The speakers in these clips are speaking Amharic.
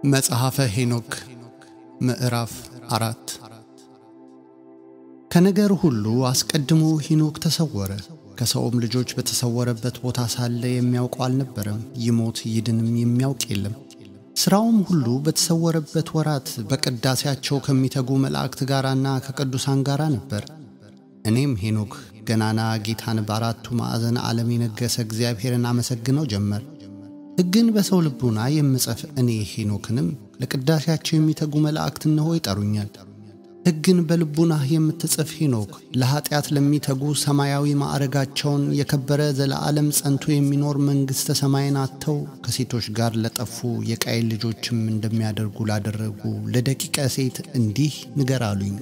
መጽሐፈ ሄኖክ ምዕራፍ አራት ከነገር ሁሉ አስቀድሞ ሄኖክ ተሰወረ። ከሰውም ልጆች በተሰወረበት ቦታ ሳለ የሚያውቀው አልነበረም። ይሞት ይድንም የሚያውቅ የለም። ሥራውም ሁሉ በተሰወረበት ወራት በቅዳሴያቸው ከሚተጉ መላእክት ጋራና ከቅዱሳን ጋራ ነበር። እኔም ሄኖክ ገናና ጌታን በአራቱ ማዕዘን ዓለም የነገሰ እግዚአብሔርን አመሰግነው ጀመር። ሕግን በሰው ልቡና የምጽፍ እኔ ሄኖክንም ለቅዳሴያቸው የሚተጉ መላእክት እነሆ ይጠሩኛል። ሕግን በልቡናህ የምትጽፍ ሄኖክ ለኀጢአት ለሚተጉ ሰማያዊ ማዕረጋቸውን የከበረ ዘለዓለም ጸንቶ የሚኖር መንግሥተ ሰማይን አጥተው ከሴቶች ጋር ለጠፉ የቃየል ልጆችም እንደሚያደርጉ ላደረጉ ለደቂቀ ሴት እንዲህ ንገር አሉኝ።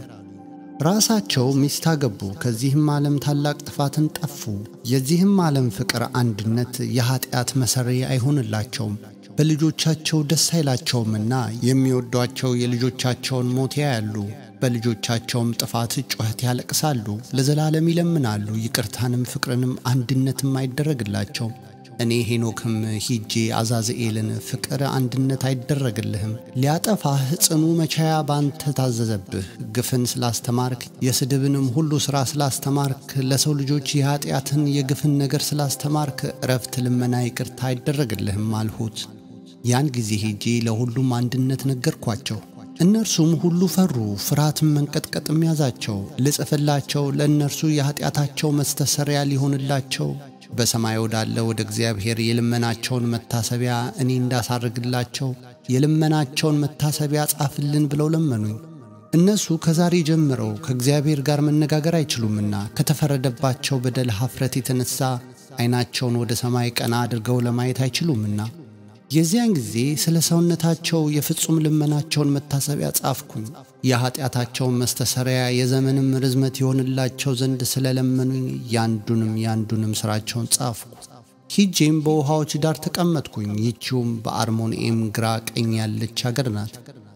ራሳቸው ሚስት አገቡ፣ ከዚህም ዓለም ታላቅ ጥፋትን ጠፉ። የዚህም ዓለም ፍቅር አንድነት የኀጢአት መሠሪ አይሆንላቸውም። በልጆቻቸው ደስ አይላቸውምና የሚወዷቸው የልጆቻቸውን ሞት ያያሉ። በልጆቻቸውም ጥፋት ጩኸት ያለቅሳሉ፣ ለዘላለም ይለምናሉ። ይቅርታንም ፍቅርንም አንድነትም አይደረግላቸውም። እኔ ሄኖክም ሂጄ አዛዝኤልን ፍቅር አንድነት አይደረግልህም፣ ሊያጠፋህ ጽኑ መቻያ ባንተ ታዘዘብህ። ግፍን ስላስተማርክ የስድብንም ሁሉ ሥራ ስላስተማርክ ለሰው ልጆች የኀጢአትን የግፍን ነገር ስላስተማርክ እረፍት፣ ልመና፣ ይቅርታ አይደረግልህም አልሁት። ያን ጊዜ ሄጄ ለሁሉም አንድነት ነገርኳቸው። እነርሱም ሁሉ ፈሩ፣ ፍርሃትም መንቀጥቀጥም ያዛቸው። ልጽፍላቸው ለእነርሱ የኀጢአታቸው መስተሰሪያ ሊሆንላቸው በሰማይ ወዳለ ወደ እግዚአብሔር የልመናቸውን መታሰቢያ እኔ እንዳሳርግላቸው የልመናቸውን መታሰቢያ ጻፍልን ብለው ለመኑኝ። እነሱ ከዛሬ ጀምረው ከእግዚአብሔር ጋር መነጋገር አይችሉምና ከተፈረደባቸው በደል ኀፍረት የተነሣ ዐይናቸውን ወደ ሰማይ ቀና አድርገው ለማየት አይችሉምና የዚያን ጊዜ ስለ ሰውነታቸው የፍጹም ልመናቸውን መታሰቢያ ጻፍኩኝ። የኀጢአታቸውን መስተሰሪያ የዘመንም ርዝመት የሆንላቸው ዘንድ ስለ ለመኑኝ ያንዱንም ያንዱንም ሥራቸውን ጻፍኩ። ሂጄም በውሃዎች ዳር ተቀመጥኩኝ። ይቺውም በአርሞንኤም ግራ ቀኝ ያለች አገር ናት።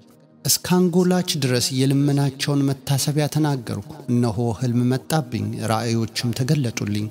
እስከ አንጎላች ድረስ የልመናቸውን መታሰቢያ ተናገርኩ። እነሆ ሕልም መጣብኝ፣ ራእዮችም ተገለጡልኝ።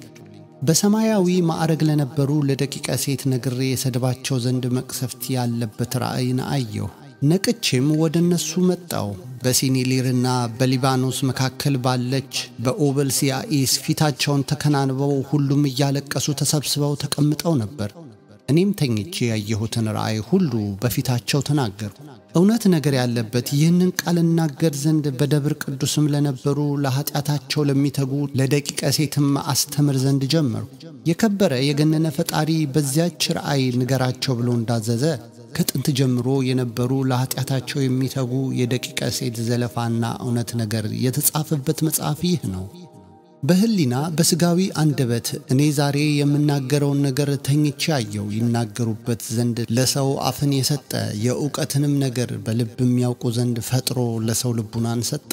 በሰማያዊ ማዕረግ ለነበሩ ለደቂቀ ሴት ነግሬ የሰድባቸው ዘንድ መቅሰፍት ያለበት ራእይን አየሁ። ነቅቼም ወደ እነሱ መጣው። በሲኒሊርና በሊባኖስ መካከል ባለች በኦበል ሲያኢስ ፊታቸውን ተከናንበው ሁሉም እያለቀሱ ተሰብስበው ተቀምጠው ነበር። እኔም ተኝቼ ያየሁትን ራእይ ሁሉ በፊታቸው ተናገርኩ። እውነት ነገር ያለበት ይህንን ቃል እናገር ዘንድ በደብር ቅዱስም ለነበሩ ለኀጢአታቸው ለሚተጉ ለደቂቀ ሴትም አስተምር ዘንድ ጀመርኩ። የከበረ የገነነ ፈጣሪ በዚያች ራእይ ንገራቸው ብሎ እንዳዘዘ ከጥንት ጀምሮ የነበሩ ለኀጢአታቸው የሚተጉ የደቂቀ ሴት ዘለፋና እውነት ነገር የተጻፈበት መጽሐፍ ይህ ነው። በሕሊና በሥጋዊ አንደበት እኔ ዛሬ የምናገረውን ነገር ተኝቼ አየው። ይናገሩበት ዘንድ ለሰው አፍን የሰጠ የእውቀትንም ነገር በልብ የሚያውቁ ዘንድ ፈጥሮ ለሰው ልቡናን ሰጠ።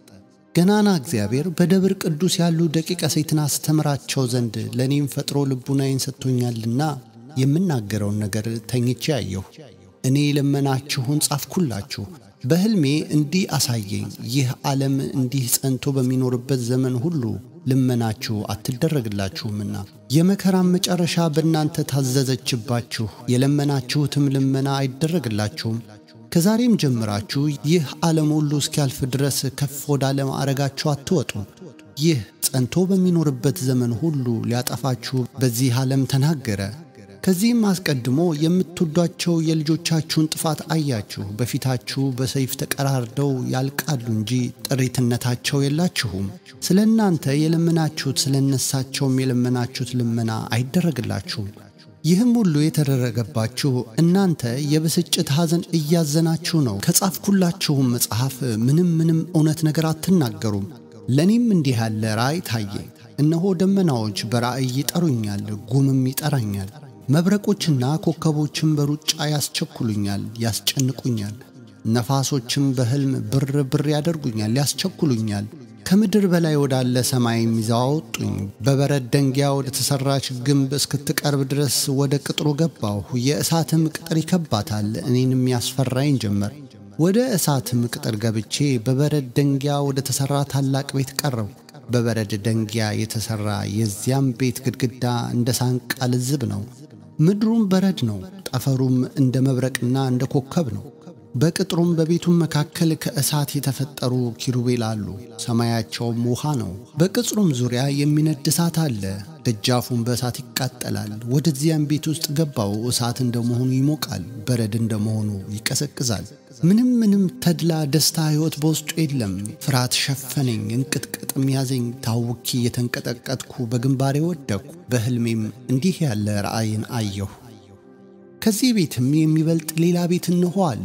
ገናና እግዚአብሔር በደብር ቅዱስ ያሉ ደቂቀ ሴትን አስተምራቸው ዘንድ ለእኔም ፈጥሮ ልቡናዬን ሰጥቶኛልና የምናገረውን ነገር ተኝቼ አየሁ። እኔ የለመናችሁን ጻፍኩላችሁ። በሕልሜ እንዲህ አሳየኝ። ይህ ዓለም እንዲህ ጸንቶ በሚኖርበት ዘመን ሁሉ ልመናችሁ አትደረግላችሁምና የመከራም መጨረሻ በእናንተ ታዘዘችባችሁ፣ የለመናችሁትም ልመና አይደረግላችሁም። ከዛሬም ጀምራችሁ ይህ ዓለም ሁሉ እስኪያልፍ ድረስ ከፍ ወዳለ ማዕረጋችሁ አትወጡ። ይህ ጸንቶ በሚኖርበት ዘመን ሁሉ ሊያጠፋችሁ በዚህ ዓለም ተናገረ። ከዚህም አስቀድሞ የምትወዷቸው የልጆቻችሁን ጥፋት አያችሁ። በፊታችሁ በሰይፍ ተቀራርደው ያልቃሉ እንጂ ጥሪትነታቸው የላችሁም። ስለ እናንተ የለመናችሁት ስለ እነሳቸውም የለመናችሁት ልመና አይደረግላችሁም። ይህም ሁሉ የተደረገባችሁ እናንተ የብስጭት ሐዘን እያዘናችሁ ነው። ከጻፍኩላችሁም መጽሐፍ ምንም ምንም እውነት ነገር አትናገሩም። ለእኔም እንዲህ ያለ ራእይ ታየኝ። እነሆ ደመናዎች በራእይ ይጠሩኛል፣ ጉምም ይጠራኛል። መብረቆችና ኮከቦችም በሩጫ ያስቸኩሉኛል፣ ያስጨንቁኛል። ነፋሶችም በሕልም ብር ብር ያደርጉኛል፣ ያስቸኩሉኛል። ከምድር በላይ ወዳለ ሰማይም ይዘው አወጡኝ። በበረድ ደንጊያ ወደ ተሠራች ግንብ እስክትቀርብ ድረስ ወደ ቅጥሩ ገባሁ። የእሳትም ቅጥር ይከባታል፣ እኔንም ያስፈራኝ ጀመር። ወደ እሳትም ቅጥር ገብቼ በበረድ ደንጊያ ወደ ተሠራ ታላቅ ቤት ቀረብኩ። በበረድ ደንጊያ የተሠራ የዚያም ቤት ግድግዳ እንደ ሳንቃ ልዝብ ነው። ምድሩም በረድ ነው፣ ጠፈሩም እንደ መብረቅና እንደ ኮከብ ነው። በቅጥሩም በቤቱም መካከል ከእሳት የተፈጠሩ ኪሩቤል አሉ። ሰማያቸውም ውሃ ነው። በቅጽሩም ዙሪያ የሚነድ እሳት አለ። ደጃፉም በእሳት ይቃጠላል። ወደዚያም ቤት ውስጥ ገባው። እሳት እንደመሆኑ ይሞቃል፣ በረድ እንደመሆኑ ይቀዘቅዛል። ምንም ምንም ተድላ፣ ደስታ፣ ሕይወት በውስጡ የለም። ፍርሃት ሸፈነኝ፣ እንቅጥቅጥም ያዘኝ። ታውኪ የተንቀጠቀጥኩ በግንባሬ ወደቅኩ። በሕልሜም እንዲህ ያለ ራእይን አየሁ። ከዚህ ቤትም የሚበልጥ ሌላ ቤት እንሆ አለ።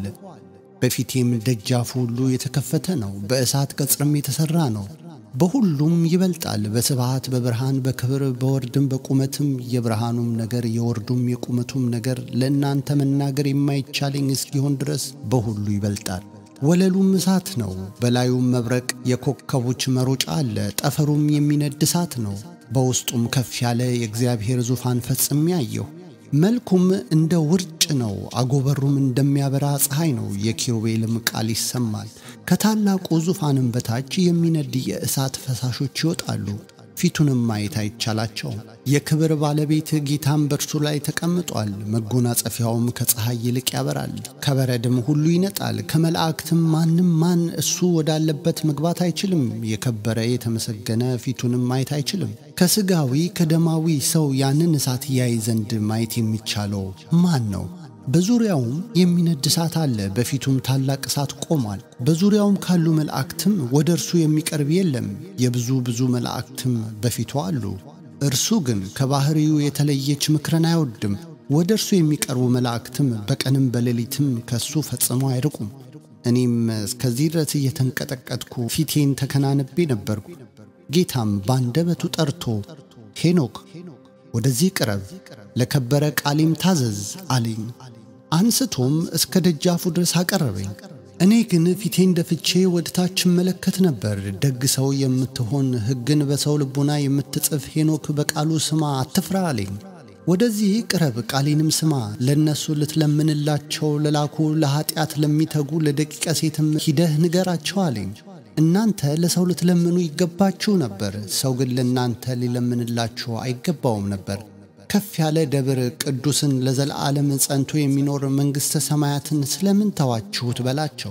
በፊቴም ደጃፉ ሁሉ የተከፈተ ነው። በእሳት ቅጽርም የተሠራ ነው። በሁሉም ይበልጣል። በስብሃት በብርሃን በክብር በወርድም በቁመትም የብርሃኑም ነገር የወርዱም የቁመቱም ነገር ለእናንተ መናገር የማይቻለኝ እስኪሆን ድረስ በሁሉ ይበልጣል። ወለሉም እሳት ነው። በላዩም መብረቅ የኮከቦች መሮጫ አለ። ጠፈሩም የሚነድ እሳት ነው። በውስጡም ከፍ ያለ የእግዚአብሔር ዙፋን ፈጽሜ አየሁ። መልኩም እንደ ውርጭ ነው። አጎበሩም እንደሚያበራ ፀሐይ ነው። የኪሩቤልም ቃል ይሰማል። ከታላቁ ዙፋንም በታች የሚነድ የእሳት ፈሳሾች ይወጣሉ። ፊቱንም ማየት አይቻላቸውም። የክብር ባለቤት ጌታም በእርሱ ላይ ተቀምጧል። መጎናጸፊያውም ከፀሐይ ይልቅ ያበራል፣ ከበረድም ሁሉ ይነጣል። ከመላእክትም ማንም ማን እሱ ወዳለበት መግባት አይችልም። የከበረ የተመሰገነ ፊቱንም ማየት አይችልም። ከሥጋዊ ከደማዊ ሰው ያንን እሳት ያይ ዘንድ ማየት የሚቻለው ማን ነው? በዙሪያውም የሚነድ እሳት አለ። በፊቱም ታላቅ እሳት ቆሟል። በዙሪያውም ካሉ መላእክትም ወደ እርሱ የሚቀርብ የለም። የብዙ ብዙ መላእክትም በፊቱ አሉ። እርሱ ግን ከባሕሪው የተለየች ምክርን አይወድም። ወደ እርሱ የሚቀርቡ መላእክትም በቀንም በሌሊትም ከእሱ ፈጽሞ አይርቁም። እኔም እስከዚህ ድረስ እየተንቀጠቀጥኩ ፊቴን ተከናንቤ ነበርኩ። ጌታም ባንደበቱ ጠርቶ ሄኖክ ወደዚህ ቅረብ፣ ለከበረ ቃሌም ታዘዝ አለኝ። አንስቶም እስከ ደጃፉ ድረስ አቀረበኝ። እኔ ግን ፊቴን ደፍቼ ወደ ታች እመለከት ነበር። ደግ ሰው የምትሆን ሕግን በሰው ልቡና የምትጽፍ ሄኖክ በቃሉ ስማ፣ አትፍራ አለኝ። ወደዚህ ቅረብ፣ ቃሌንም ስማ። ለእነሱ ልትለምንላቸው ለላኩ ለኀጢአት ለሚተጉ ለደቂቀ ሴትም ሂደህ ንገራቸው አለኝ። እናንተ ለሰው ልትለምኑ ይገባችሁ ነበር፣ ሰው ግን ለእናንተ ሊለምንላችሁ አይገባውም ነበር። ከፍ ያለ ደብር ቅዱስን ለዘለዓለም ጸንቶ የሚኖር መንግሥተ ሰማያትን ስለምን ተዋችሁት በላቸው።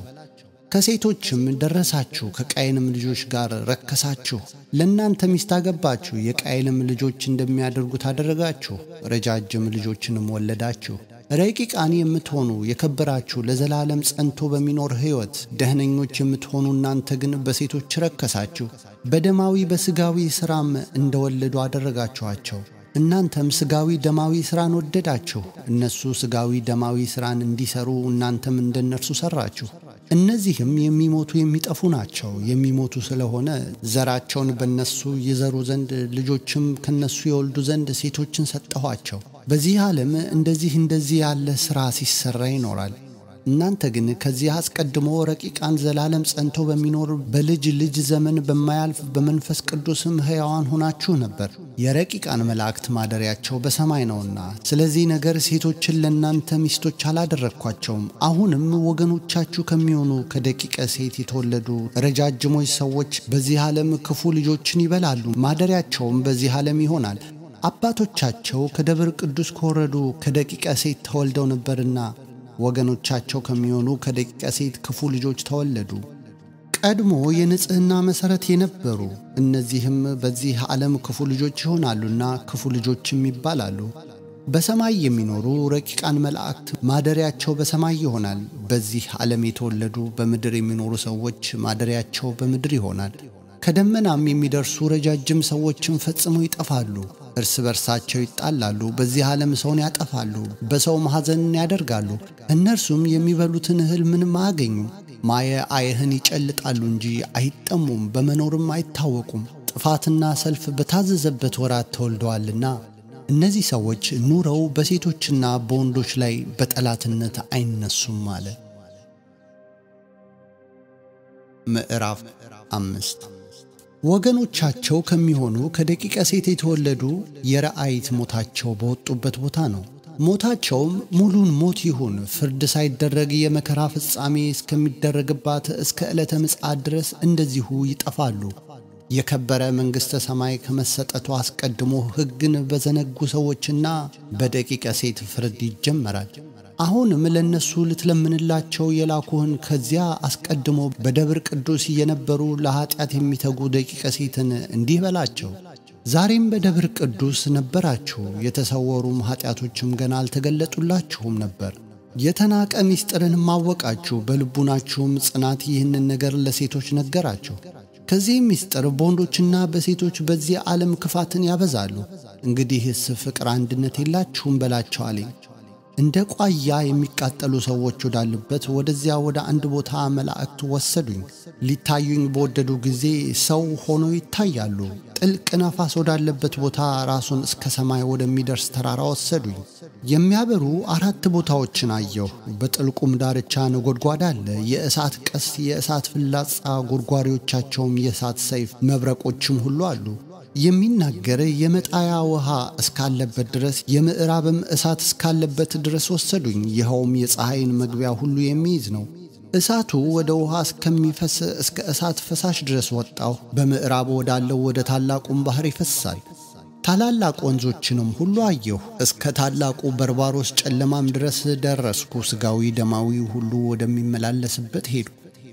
ከሴቶችም ደረሳችሁ፣ ከቃየንም ልጆች ጋር ረከሳችሁ። ለእናንተ ሚስት አገባችሁ፣ የቃየልም ልጆች እንደሚያደርጉት አደረጋችሁ። ረጃጅም ልጆችንም ወለዳችሁ። ረቂቃን የምትሆኑ የከበራችሁ ለዘላለም ጸንቶ በሚኖር ሕይወት ደህነኞች የምትሆኑ እናንተ ግን በሴቶች ረከሳችሁ፣ በደማዊ በሥጋዊ ሥራም እንደወለዱ አደረጋችኋቸው። እናንተም ሥጋዊ ደማዊ ሥራን ወደዳችሁ። እነሱ ሥጋዊ ደማዊ ሥራን እንዲሠሩ እናንተም እንደነርሱ ሠራችሁ። እነዚህም የሚሞቱ የሚጠፉ ናቸው። የሚሞቱ ስለሆነ ዘራቸውን በነሱ ይዘሩ ዘንድ ልጆችም ከነሱ የወልዱ ዘንድ ሴቶችን ሰጠኋቸው። በዚህ ዓለም እንደዚህ እንደዚህ ያለ ሥራ ሲሠራ ይኖራል። እናንተ ግን ከዚህ አስቀድሞ ረቂቃን ዘላለም ጸንቶ በሚኖር በልጅ ልጅ ዘመን በማያልፍ በመንፈስ ቅዱስም ሕያዋን ሆናችሁ ነበር። የረቂቃን መላእክት ማደሪያቸው በሰማይ ነውና፣ ስለዚህ ነገር ሴቶችን ለእናንተ ሚስቶች አላደረግኳቸውም። አሁንም ወገኖቻችሁ ከሚሆኑ ከደቂቀ ሴት የተወለዱ ረጃጅሞች ሰዎች በዚህ ዓለም ክፉ ልጆችን ይበላሉ፣ ማደሪያቸውም በዚህ ዓለም ይሆናል። አባቶቻቸው ከደብር ቅዱስ ከወረዱ ከደቂቀ ሴት ተወልደው ነበርና ወገኖቻቸው ከሚሆኑ ከደቂቀ ሴት ክፉ ልጆች ተወለዱ። ቀድሞ የንጽሕና መሠረት የነበሩ እነዚህም በዚህ ዓለም ክፉ ልጆች ይሆናሉና ክፉ ልጆችም ይባላሉ። በሰማይ የሚኖሩ ረቂቃን መላእክት ማደሪያቸው በሰማይ ይሆናል። በዚህ ዓለም የተወለዱ በምድር የሚኖሩ ሰዎች ማደሪያቸው በምድር ይሆናል። ከደመናም የሚደርሱ ረጃጅም ሰዎችም ፈጽመው ይጠፋሉ። እርስ በርሳቸው ይጣላሉ። በዚህ ዓለም ሰውን ያጠፋሉ፣ በሰውም ሐዘንን ያደርጋሉ። እነርሱም የሚበሉትን እህል ምንም አያገኙም። ማየ አየህን ይጨልጣሉ እንጂ አይጠሙም፣ በመኖርም አይታወቁም። ጥፋትና ሰልፍ በታዘዘበት ወራት ተወልደዋልና እነዚህ ሰዎች ኑረው በሴቶችና በወንዶች ላይ በጠላትነት አይነሱም አለ። ምዕራፍ አምስት ወገኖቻቸው ከሚሆኑ ከደቂቀ ሴት የተወለዱ የረአይት ሞታቸው በወጡበት ቦታ ነው። ሞታቸውም ሙሉን ሞት ይሁን፣ ፍርድ ሳይደረግ የመከራ ፍጻሜ እስከሚደረግባት እስከ ዕለተ ምጽአት ድረስ እንደዚሁ ይጠፋሉ። የከበረ መንግሥተ ሰማይ ከመሰጠቱ አስቀድሞ ሕግን በዘነጉ ሰዎችና በደቂቀ ሴት ፍርድ ይጀመራል። አሁንም ለእነሱ ልትለምንላቸው የላኩህን ከዚያ አስቀድሞ በደብር ቅዱስ የነበሩ ለኀጢአት የሚተጉ ደቂቀ ሴትን እንዲህ በላቸው። ዛሬም በደብር ቅዱስ ነበራችሁ፣ የተሰወሩም ኀጢአቶችም ገና አልተገለጡላችሁም ነበር። የተናቀ ምስጢርንም አወቃችሁ፣ በልቡናችሁም ጽናት ይህንን ነገር ለሴቶች ነገራችሁ። ከዚህ ምስጢር በወንዶችና በሴቶች በዚህ ዓለም ክፋትን ያበዛሉ። እንግዲህስ ፍቅር አንድነት የላችሁም በላቸው አለኝ። እንደ ቋያ የሚቃጠሉ ሰዎች ወዳሉበት ወደዚያ ወደ አንድ ቦታ መላእክት ወሰዱኝ። ሊታዩኝ በወደዱ ጊዜ ሰው ሆኖ ይታያሉ። ጥልቅ ነፋስ ወዳለበት ቦታ ራሱን እስከ ሰማይ ወደሚደርስ ተራራ ወሰዱኝ። የሚያበሩ አራት ቦታዎችን አየሁ። በጥልቁም ዳርቻ ነጎድጓድ አለ። የእሳት ቀስት፣ የእሳት ፍላጻ፣ ጎድጓሪዎቻቸውም የእሳት ሰይፍ፣ መብረቆችም ሁሉ አሉ። የሚናገር የመጣያ ውሃ እስካለበት ድረስ የምዕራብም እሳት እስካለበት ድረስ ወሰዱኝ። ይኸውም የፀሐይን መግቢያ ሁሉ የሚይዝ ነው። እሳቱ ወደ ውሃ እስከሚፈስ እስከ እሳት ፈሳሽ ድረስ ወጣሁ። በምዕራብ ወዳለው ወደ ታላቁም ባሕር ይፈሳል። ታላላቅ ወንዞችንም ሁሉ አየሁ። እስከ ታላቁ በርባሮስ ጨለማም ድረስ ደረስኩ። ሥጋዊ ደማዊ ሁሉ ወደሚመላለስበት ሄድኩ።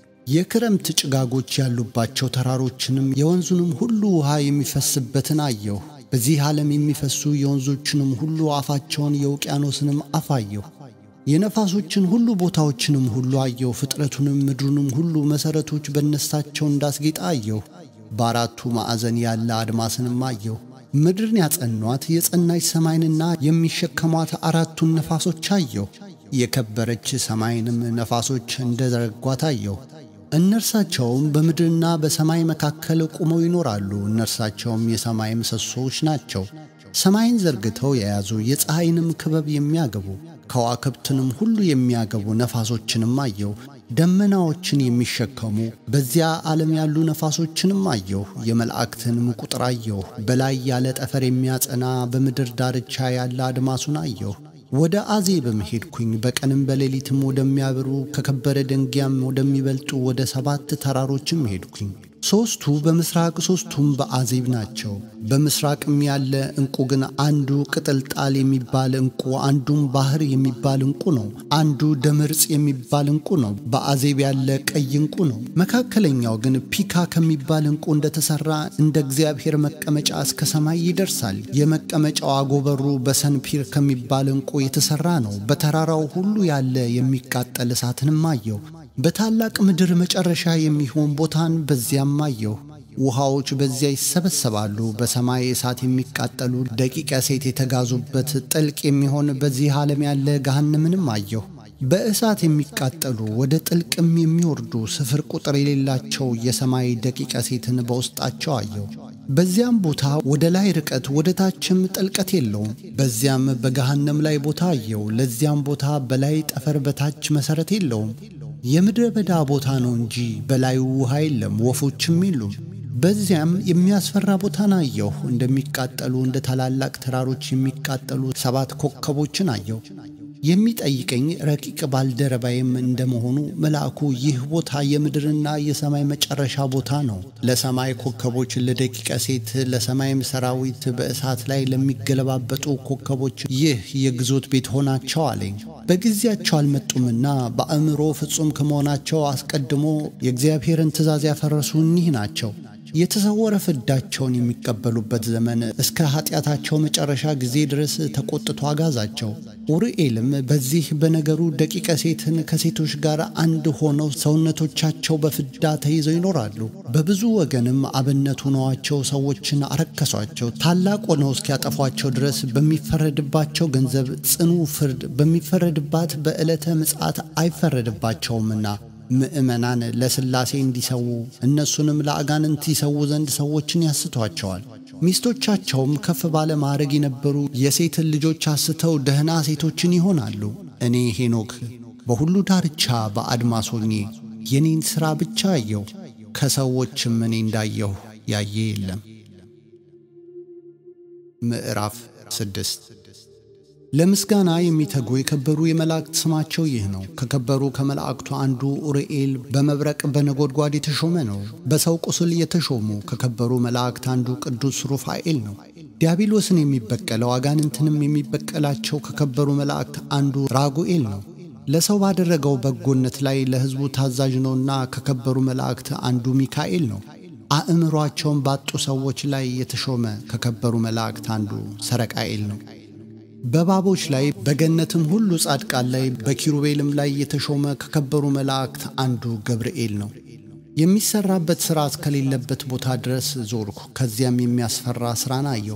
የክረምት ጭጋጎች ያሉባቸው ተራሮችንም የወንዙንም ሁሉ ውሃ የሚፈስበትን አየሁ። በዚህ ዓለም የሚፈሱ የወንዞችንም ሁሉ አፋቸውን የውቅያኖስንም አፍ አየሁ። የነፋሶችን ሁሉ ቦታዎችንም ሁሉ አየሁ። ፍጥረቱንም ምድሩንም ሁሉ መሠረቶች በነሳቸው እንዳስጌጠ አየሁ። በአራቱ ማዕዘን ያለ አድማስንም አየሁ። ምድርን ያጸኗት የጸናች ሰማይንና የሚሸከሟት አራቱን ነፋሶች አየሁ። የከበረች ሰማይንም ነፋሶች እንደ ዘረጓት አየሁ። እነርሳቸውም በምድርና በሰማይ መካከል ቆመው ይኖራሉ። እነርሳቸውም የሰማይ ምሰሶዎች ናቸው። ሰማይን ዘርግተው የያዙ የፀሐይንም ክበብ የሚያገቡ ከዋክብትንም ሁሉ የሚያገቡ ነፋሶችንም አየሁ። ደመናዎችን የሚሸከሙ በዚያ ዓለም ያሉ ነፋሶችንም አየሁ። የመላእክትንም ቁጥር አየሁ። በላይ ያለ ጠፈር የሚያጸና በምድር ዳርቻ ያለ አድማሱን አየሁ። ወደ አዜብም ሄድኩኝ። በቀንም በሌሊትም ወደሚያበሩ ከከበረ ደንጊያም ወደሚበልጡ ወደ ሰባት ተራሮችም ሄድኩኝ። ሦስቱ በምሥራቅ ሦስቱም በአዜብ ናቸው። በምሥራቅም ያለ ዕንቁ ግን አንዱ ቅጥልጣል የሚባል ዕንቁ፣ አንዱም ባሕር የሚባል ዕንቁ ነው። አንዱ ደምርጽ የሚባል ዕንቁ ነው። በአዜብ ያለ ቀይ ዕንቁ ነው። መካከለኛው ግን ፒካ ከሚባል ዕንቁ እንደተሠራ እንደ እግዚአብሔር መቀመጫ እስከ ሰማይ ይደርሳል። የመቀመጫው አጎበሩ በሰንፒር ከሚባል ዕንቁ የተሠራ ነው። በተራራው ሁሉ ያለ የሚቃጠል እሳትንም አየሁ። በታላቅ ምድር መጨረሻ የሚሆን ቦታን በዚያም አየሁ። ውሃዎች በዚያ ይሰበሰባሉ። በሰማይ እሳት የሚቃጠሉ ደቂቀ ሴት የተጋዙበት ጥልቅ የሚሆን በዚህ ዓለም ያለ ገሃነምንም አየሁ። በእሳት የሚቃጠሉ ወደ ጥልቅም የሚወርዱ ስፍር ቁጥር የሌላቸው የሰማይ ደቂቀ ሴትን በውስጣቸው አየሁ። በዚያም ቦታ ወደ ላይ ርቀት ወደ ታችም ጥልቀት የለውም። በዚያም በገሃነም ላይ ቦታ አየሁ። ለዚያም ቦታ በላይ ጠፈር በታች መሠረት የለውም። የምድረ በዳ ቦታ ነው እንጂ በላዩ ውሃ የለም፣ ወፎችም የሉም። በዚያም የሚያስፈራ ቦታን አየሁ። እንደሚቃጠሉ እንደ ታላላቅ ተራሮች የሚቃጠሉ ሰባት ኮከቦችን አየሁ። የሚጠይቀኝ ረቂቅ ባልደረባይም እንደመሆኑ መልአኩ ይህ ቦታ የምድርና የሰማይ መጨረሻ ቦታ ነው፣ ለሰማይ ኮከቦች፣ ለደቂቀ ሴት፣ ለሰማይም ሰራዊት፣ በእሳት ላይ ለሚገለባበጡ ኮከቦች ይህ የግዞት ቤት ሆናቸው አለኝ። በጊዜያቸው አልመጡምና በአእምሮ ፍጹም ከመሆናቸው አስቀድሞ የእግዚአብሔርን ትእዛዝ ያፈረሱ እኒህ ናቸው። የተሰወረ ፍዳቸውን የሚቀበሉበት ዘመን እስከ ኃጢአታቸው መጨረሻ ጊዜ ድረስ ተቆጥቶ አጋዛቸው። ኡርኤልም በዚህ በነገሩ ደቂቀ ሴትን ከሴቶች ጋር አንድ ሆነው ሰውነቶቻቸው በፍዳ ተይዘው ይኖራሉ። በብዙ ወገንም አብነት ሆነዋቸው ሰዎችን አረከሷቸው። ታላቅ ሆነው እስኪያጠፏቸው ድረስ በሚፈረድባቸው ገንዘብ ጽኑ ፍርድ በሚፈረድባት በዕለተ ምጽአት አይፈረድባቸውምና ምእመናን ለሥላሴ እንዲሰዉ እነሱንም ለአጋንንት ይሰዉ ዘንድ ሰዎችን ያስቷቸዋል። ሚስቶቻቸውም ከፍ ባለ ማዕረግ የነበሩ የሴትን ልጆች አስተው ደህና ሴቶችን ይሆናሉ። እኔ ሄኖክ በሁሉ ዳርቻ በአድማስ ሆኜ የኔን ሥራ ብቻ አየሁ። ከሰዎችም እኔ እንዳየሁ ያየ የለም። ምዕራፍ ስድስት ለምስጋና የሚተጉ የከበሩ የመላእክት ስማቸው ይህ ነው። ከከበሩ ከመላእክቱ አንዱ ኡርኤል በመብረቅ በነጎድጓድ የተሾመ ነው። በሰው ቁስል የተሾሙ ከከበሩ መላእክት አንዱ ቅዱስ ሩፋኤል ነው። ዲያብሎስን የሚበቀለው አጋንንትንም የሚበቀላቸው ከከበሩ መላእክት አንዱ ራጉኤል ነው። ለሰው ባደረገው በጎነት ላይ ለሕዝቡ ታዛዥ ነውና ከከበሩ መላእክት አንዱ ሚካኤል ነው። አእምሯቸውን ባጡ ሰዎች ላይ የተሾመ ከከበሩ መላእክት አንዱ ሰረቃኤል ነው። በእባቦች ላይ በገነትም ሁሉ ጻድቃን ላይ በኪሩቤልም ላይ የተሾመ ከከበሩ መላእክት አንዱ ገብርኤል ነው። የሚሰራበት ሥራ እስከሌለበት ቦታ ድረስ ዞርኩ። ከዚያም የሚያስፈራ ሥራን አየሁ።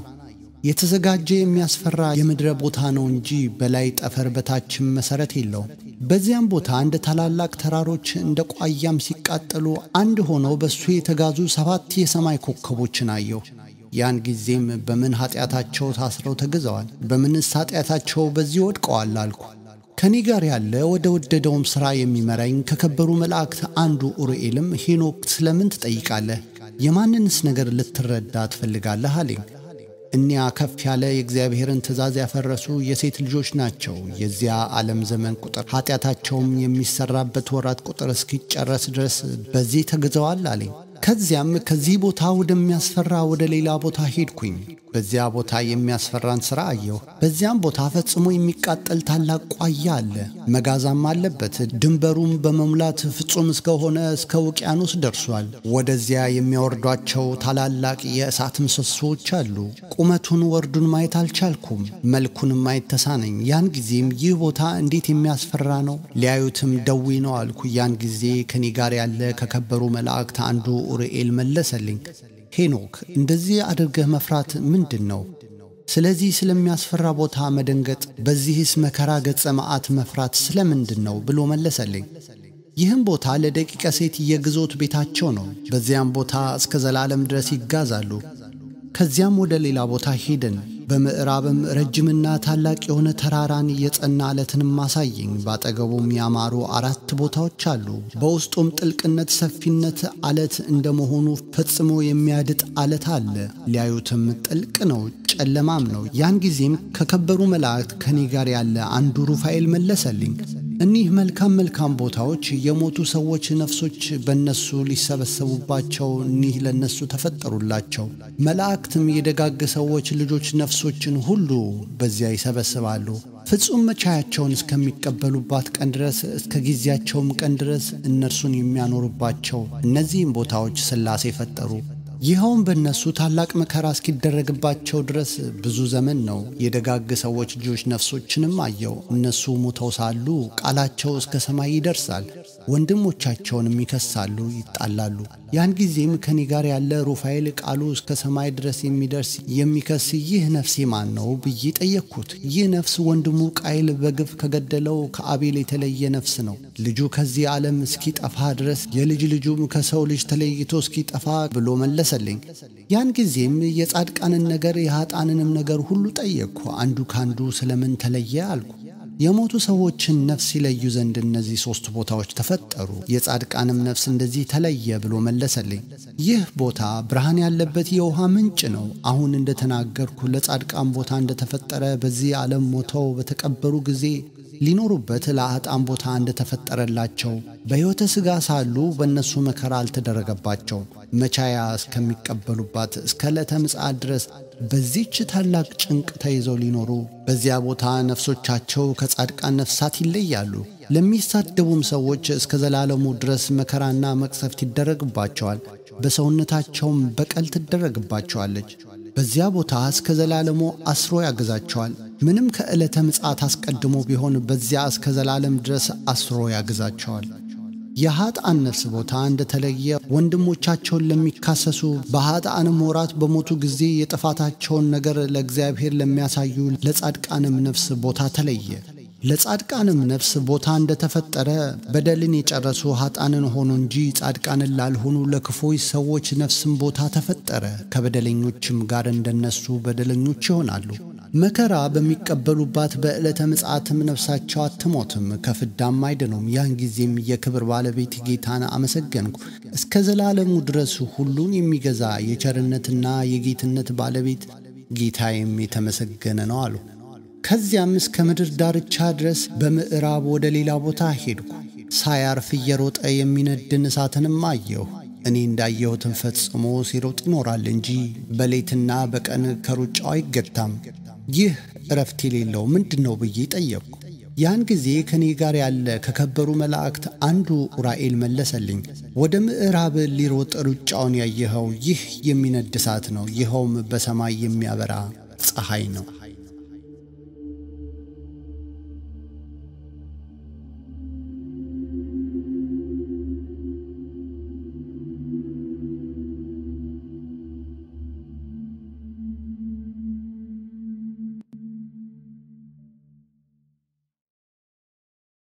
የተዘጋጀ የሚያስፈራ የምድረ ቦታ ነው እንጂ በላይ ጠፈር በታችም መሠረት የለውም። በዚያም ቦታ እንደ ታላላቅ ተራሮች እንደ ቋያም ሲቃጠሉ አንድ ሆነው በእሱ የተጋዙ ሰባት የሰማይ ኮከቦችን አየሁ። ያን ጊዜም በምን ኃጢአታቸው ታስረው ተግዘዋል? በምንስ ኃጢአታቸው በዚህ ወድቀዋል አልኩ። ከኔ ጋር ያለ ወደ ወደደውም ሥራ የሚመራኝ ከከበሩ መላእክት አንዱ ኡርኤልም ሄኖክ ስለምን ትጠይቃለህ? የማንንስ ነገር ልትረዳ ትፈልጋለህ? አለኝ። እኒያ ከፍ ያለ የእግዚአብሔርን ትእዛዝ ያፈረሱ የሴት ልጆች ናቸው። የዚያ ዓለም ዘመን ቁጥር ኃጢአታቸውም የሚሠራበት ወራት ቁጥር እስኪጨረስ ድረስ በዚህ ተግዘዋል አለኝ። ከዚያም ከዚህ ቦታ ወደሚያስፈራ ወደ ሌላ ቦታ ሄድኩኝ። በዚያ ቦታ የሚያስፈራን ሥራ አየሁ። በዚያም ቦታ ፈጽሞ የሚቃጠል ታላቅ ቋያ አለ፣ መጋዛም አለበት። ድንበሩም በመሙላት ፍጹም እስከሆነ እስከ ውቅያኖስ ደርሷል። ወደዚያ የሚያወርዷቸው ታላላቅ የእሳት ምሰሶዎች አሉ። ቁመቱን ወርዱን ማየት አልቻልኩም፣ መልኩንም ማየት ተሳነኝ። ያን ጊዜም ይህ ቦታ እንዴት የሚያስፈራ ነው! ሊያዩትም ደዌ ነው አልኩ። ያን ጊዜ ከኔ ጋር ያለ ከከበሩ መላእክት አንዱ ኡርኤል መለሰልኝ፣ ሄኖክ እንደዚህ አድርገህ መፍራት ምንድን ነው? ስለዚህ ስለሚያስፈራ ቦታ መደንገጥ፣ በዚህስ መከራ ገጸ መዓት መፍራት ስለምንድን ነው ብሎ መለሰልኝ። ይህም ቦታ ለደቂቀ ሴት የግዞት ቤታቸው ነው። በዚያም ቦታ እስከ ዘላለም ድረስ ይጋዛሉ። ከዚያም ወደ ሌላ ቦታ ሄድን። በምዕራብም ረጅምና ታላቅ የሆነ ተራራን የጸና ዓለትንም አሳየኝ። ባጠገቡም ያማሩ አራት ቦታዎች አሉ። በውስጡም ጥልቅነት፣ ሰፊነት ዓለት እንደመሆኑ ፈጽሞ የሚያድጥ ዓለት አለ። ሊያዩትም ጥልቅ ነው፣ ጨለማም ነው። ያን ጊዜም ከከበሩ መላእክት ከኔ ጋር ያለ አንዱ ሩፋኤል መለሰልኝ እኒህ መልካም መልካም ቦታዎች የሞቱ ሰዎች ነፍሶች በእነሱ ሊሰበሰቡባቸው እኒህ ለእነሱ ተፈጠሩላቸው። መላእክትም የደጋግ ሰዎች ልጆች ነፍሶችን ሁሉ በዚያ ይሰበስባሉ። ፍጹም መቻያቸውን እስከሚቀበሉባት ቀን ድረስ እስከ ጊዜያቸውም ቀን ድረስ እነርሱን የሚያኖሩባቸው እነዚህም ቦታዎች ሥላሴ ፈጠሩ። ይኸውም በእነሱ ታላቅ መከራ እስኪደረግባቸው ድረስ ብዙ ዘመን ነው። የደጋግ ሰዎች ልጆች ነፍሶችንም አየው። እነሱ ሞተው ሳሉ ቃላቸው እስከ ሰማይ ይደርሳል። ወንድሞቻቸውንም ይከሳሉ፣ ይጣላሉ። ያን ጊዜም ከኔ ጋር ያለ ሩፋኤል ቃሉ እስከ ሰማይ ድረስ የሚደርስ የሚከስ ይህ ነፍሴ ማን ነው ብዬ ጠየቅኩት። ይህ ነፍስ ወንድሙ ቃይል በግፍ ከገደለው ከአቤል የተለየ ነፍስ ነው። ልጁ ከዚህ ዓለም እስኪጠፋ ድረስ የልጅ ልጁም ከሰው ልጅ ተለይቶ እስኪጠፋ ብሎ መለሰልኝ። ያን ጊዜም የጻድቃንን ነገር የኀጣንንም ነገር ሁሉ ጠየቅኩ። አንዱ ካንዱ ስለምን ተለየ አልኩ። የሞቱ ሰዎችን ነፍስ ይለዩ ዘንድ እነዚህ ሦስት ቦታዎች ተፈጠሩ፣ የጻድቃንም ነፍስ እንደዚህ ተለየ ብሎ መለሰልኝ። ይህ ቦታ ብርሃን ያለበት የውሃ ምንጭ ነው። አሁን እንደተናገርኩ ለጻድቃን ቦታ እንደተፈጠረ በዚህ ዓለም ሞተው በተቀበሩ ጊዜ ሊኖሩበት ለአጣም ቦታ እንደተፈጠረላቸው በሕይወተ ሥጋ ሳሉ በእነሱ መከራ አልተደረገባቸው መቻያ እስከሚቀበሉባት እስከ ዕለተ ምጽአት ድረስ በዚች ታላቅ ጭንቅ ተይዘው ሊኖሩ በዚያ ቦታ ነፍሶቻቸው ከጻድቃን ነፍሳት ይለያሉ። ለሚሳደቡም ሰዎች እስከ ዘላለሙ ድረስ መከራና መቅሰፍት ይደረግባቸዋል። በሰውነታቸውም በቀል ትደረግባቸዋለች። በዚያ ቦታ እስከ ዘላለሙ አስሮ ያግዛቸዋል። ምንም ከዕለተ ምጽአት አስቀድሞ ቢሆን በዚያ እስከ ዘላለም ድረስ አስሮ ያግዛቸዋል። የኀጣን ነፍስ ቦታ እንደተለየ ወንድሞቻቸውን ለሚካሰሱ በኀጣንም ወራት በሞቱ ጊዜ የጥፋታቸውን ነገር ለእግዚአብሔር ለሚያሳዩ ለጻድቃንም ነፍስ ቦታ ተለየ። ለጻድቃንም ነፍስ ቦታ እንደተፈጠረ በደልን የጨረሱ ኀጣንን ሆኑ እንጂ ጻድቃንን ላልሆኑ ለክፎች ሰዎች ነፍስም ቦታ ተፈጠረ። ከበደለኞችም ጋር እንደነሱ በደለኞች ይሆናሉ። መከራ በሚቀበሉባት በዕለተ ምጽአትም ነፍሳቸው አትሞትም፣ ከፍዳም አይድኑም። ያን ጊዜም የክብር ባለቤት ጌታን አመሰገንኩ። እስከ ዘላለሙ ድረስ ሁሉን የሚገዛ የቸርነትና የጌትነት ባለቤት ጌታዬም የተመሰገነ ነው አሉ። ከዚያም እስከ ምድር ዳርቻ ድረስ በምዕራብ ወደ ሌላ ቦታ ሄድኩ። ሳያርፍ እየሮጠ የሚነድን እሳትንም አየሁ። እኔ እንዳየሁትን ፈጽሞ ሲሮጥ ይኖራል እንጂ በሌትና በቀን ከሩጫው አይገታም። ይህ እረፍት የሌለው ምንድን ነው ብዬ ጠየቅኩ። ያን ጊዜ ከእኔ ጋር ያለ ከከበሩ መላእክት አንዱ ኡራኤል መለሰልኝ፣ ወደ ምዕራብ ሊሮጥ ሩጫውን ያየኸው ይህ የሚነድ እሳት ነው። ይኸውም በሰማይ የሚያበራ ፀሐይ ነው።